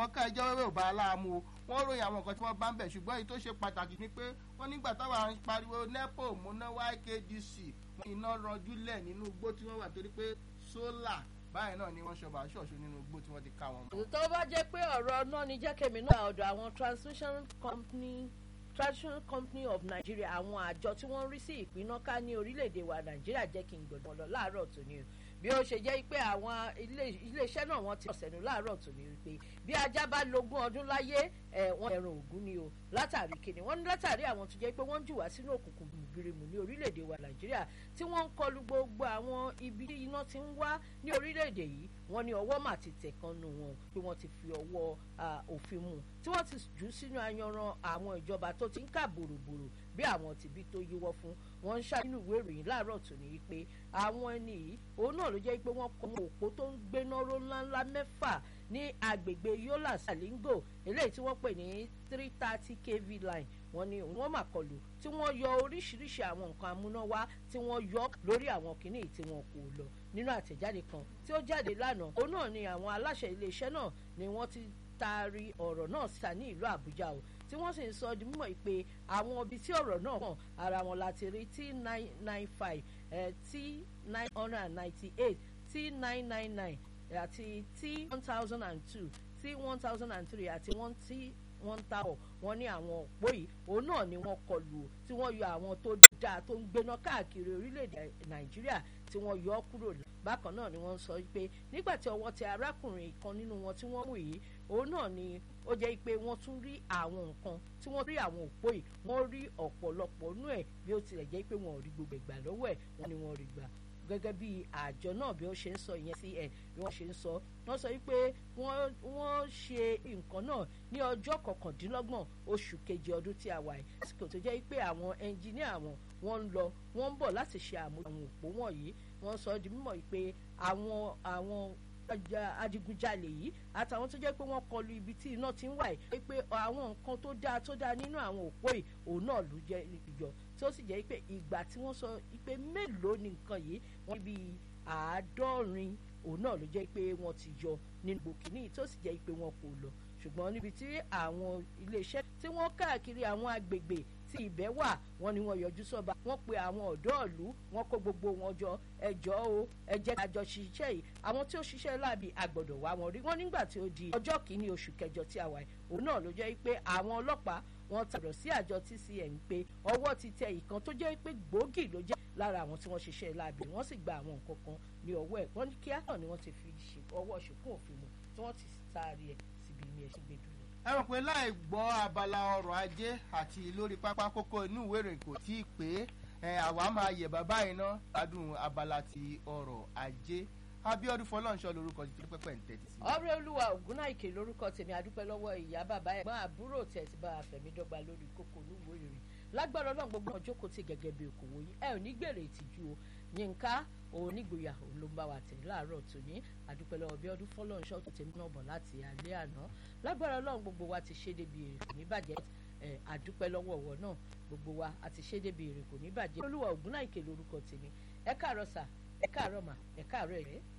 ká ẹjọ́ wẹ́wẹ́ ò bá aláàmú o wọ́n ròyìn àwọn nǹkan tí wọ́n bá ń bẹ̀ ṣùgbọ́n èyí tó ṣe pàtàkì ni pé wọ́n nígbà táwọn pariwo nepo múná ykdc wọ́n iná ranjú lẹ̀ nínú igbó tí wọ́n wà torí pé sólà báyìí náà ni wọ́n ṣọba ṣọ̀ṣù nínú igbó tí wọ́n ti ká wọn mọ́. tó bá jẹ́ pé ọ̀rọ̀ náà ni jẹ́kẹ̀mí náà ọ̀dọ̀ àwọn transmission company traditional company of nigeria àwọn àjọ tí wọ́n ń rí sí ìpínnáká ní orílẹ̀-èdè wa nàìjíríà jẹ́ kí n gbọ̀dọ̀ lọ láàárọ̀ tòní o bí ó ṣe jẹ́ pé àwọn iléeṣẹ́ náà wọ́n ti ọ̀sẹ̀nu láàárọ̀ tòní wípé bí ajá bá lógún ọdún láyé ẹ̀ wọ́n ẹ̀rùn ògún ni o látàrí kíni wọ́n ní látàrí àwọn tó jẹ́ pé wọ́n ń jù wá sínú òkùnkùn gbìrìmù ní orílẹ̀-èdè wa nàìjíríà tí wọ́n ń kọlu gbogbo àwọn ibi tí iná ti ń wá ní orílẹ̀-èdè yìí wọ́n ní ọwọ́ mà ti tẹ̀ kan nù wọn pé wọ́n ti fi ọwọ́ òfin mu tí wọ́n ti jù sínú ayanran àwọn ìjọba tó ti ń kà bòròbòrò bí àwọn tìbí tó yíwọ́ fún wọn ń ṣàánú ìwé ìròyìn láàárọ̀ tòní yìí pé àwọn ẹni yìí òun náà ló jẹ́ pé wọ́n kọ́ àwọn òpó tó ń gbéná ró ńláńlá mẹ́fà ní agbègbè yola salingo eléyìí tí wọ́n pè ní three thirty kv line wọ́n ní wọ́n mà kọlù tí wọ́n yọ oríṣiríṣi àwọn nǹkan amúnáwá tí wọ́n yọ lórí àwọn kìnnì tí wọ́n kò lọ nínú àtẹ̀jáde kan tí ó jáde lánàá òun náà ni àwọn aláṣẹ iléeṣẹ́ náà ni wọ́n ti taari ọ̀rọ̀ náà síta ní ìlú àbújá o tí wọ́n sì ń sọ di mímọ̀ pé àwọn ibi tí ọ̀rọ̀ náà hàn ara wọn láti rí t nine nine five t nine hundred and ninety eight t nine nine nine àti t one thousand and two t one thousand and three àti one t one thousand wọ́n ní àwọn òpó yìí òun náà ni wọ́n kọlù o tí wọ́n yọ àwọn tó dáa tó ń gbéná káàkiri orílẹ̀-èdè nàìjíríà tí wọ́n yọ ọ́ kúrò bákan náà ni wọ́n sọ pé nígbà tí ọwọ́ tẹ arákùnrin kan nínú wọn tí wọ́n mú yìí òun náà ni ó jẹ́ pé wọ́n tún rí àwọn nǹkan tí wọ́n rí àwọn òpó yìí wọ́n rí ọ̀pọ̀lọpọ̀ nú ẹ̀ bí ó tilẹ̀ jẹ́ pé wọ́n ò rí gbogbo ìgbà lọ́wọ́ ẹ̀ wọ́n ni wọ́n rí gbà gẹ́gẹ́ bí àjọ náà bí ó ṣe ń sọ ìyẹn sí ẹ̀ bí wọ́n ṣe ń sọ wọ́n sọ wípé wọ́n ṣe nǹkan náà ní ọjọ́ kọkàndínlọ́gbọ̀n oṣù kejì ọdún tí a wà yìí lásìkò tó jẹ́ pé àwọn ẹnjìníà wọn wọ́n ń lọ wọ́n ń bọ̀ láti ṣe àmúlò àwọn òpó wọ̀nyí wọ́n sọ di mímọ̀ pé àwọn àwọn adigunjalè yìí àtàwọn tó jẹ́ pé wọ́n kọlu ibi tí iná ti ń wà yìí pé àwọn nǹkan tó dáa tó dáa nínú àwọn òpó yìí òun náà ló jẹ́ ìjọ tí ó sì jẹ́ pé ìgbà tí wọ́n sọ pé mélòó ni nǹkan yìí wọ́n bí àádọ́rin òun náà ló jẹ́ pé wọ́n ti yọ nínú gbòkìní tí ó sì jẹ́ pé wọ́n kò lọ ṣùgbọ́n níbi tí àwọn iléeṣẹ́ tí wọ́n káàkiri àwọn agbègbè tí ibẹ̀ wà wọ́n ní wọ́n yọjú sọ́ba wọ́n pe àwọn ọ̀dọ́ ìlú wọ́n kó gbogbo wọn jọ ẹjọ́ o ẹ jẹ́ ká jọ ṣiṣẹ́ yìí àwọn tí ó ṣiṣẹ́ láàbì àgbọ̀dọ̀ wá wọn rí wọ́n nígbà tí ó di ọjọ́ kìíní oṣù kẹjọ tí a wà yìí òun náà ló jẹ́ pé àwọn ọlọ́pàá wọ́n tàbọ̀ sí àjọ tcn pé ọwọ́ ti tẹ ìkan tó jẹ́ pé gbòógì ló jẹ́ lára àwọn tí wọ́n ṣiṣẹ́ láàbì wọ́n sì gba àwọn nǹkan kan ní ọwọ́ ẹ̀ wọ́n ní kíá náà ni wọ́n ti fi ọwọ́ ṣùkún òfin mu tí wọ́n ti taari ẹ̀ síbi ní ẹṣin gbẹdúró ẹ rò pé láì gbọ́ abala ọrọ̀ ajé àti lórí pápá kókó inú ìwé ìròyìn kò tí ì pé àwa máa yẹ̀ bàbá iná adùn abala ti ọrọ̀ ajé abiodun fọlọ́nṣọ́ lorúkọ ti pẹ́pẹ́ ń tẹ́tí sí. ọ̀rẹ́ olúwa ògúnnáìkè lórúkọ tèmi adúpẹ́ lọ́wọ́ ìyá bàbá ẹ̀gbọ́n àbúrò tẹ̀sí bá àfẹ̀mídọ́gba lórí kókó olúwo ìròyìn lágbára ọlọ́run gbogbo ọjọ́ kò tí gẹ́gẹ́ bí okòwò yín ẹ ò ní gbèrè ìtìjú o yínká onígboyà òun ló ń bá wa tẹ̀ láàárọ̀ tòní àdúpẹ́ lọ́wọ́ bí ọdún fọlọ́nṣọ́ tó tẹ̀mí náà bọ̀ láti alẹ́ àná lágbára ọlọ́run gbogbo wa ti ṣe débi èrè kò ní bàjẹ́ àdúpẹ́ lọ́wọ́ ọ̀wọ́ náà gbogbo wa àti ṣe débi èrè kò ní bàjẹ́ olúwa ògúnnáìkè lórúkọ tèmi ẹ káàárọ̀ sà ẹ káàárọ̀ mà ẹ káàárọ̀ ẹ̀rẹ́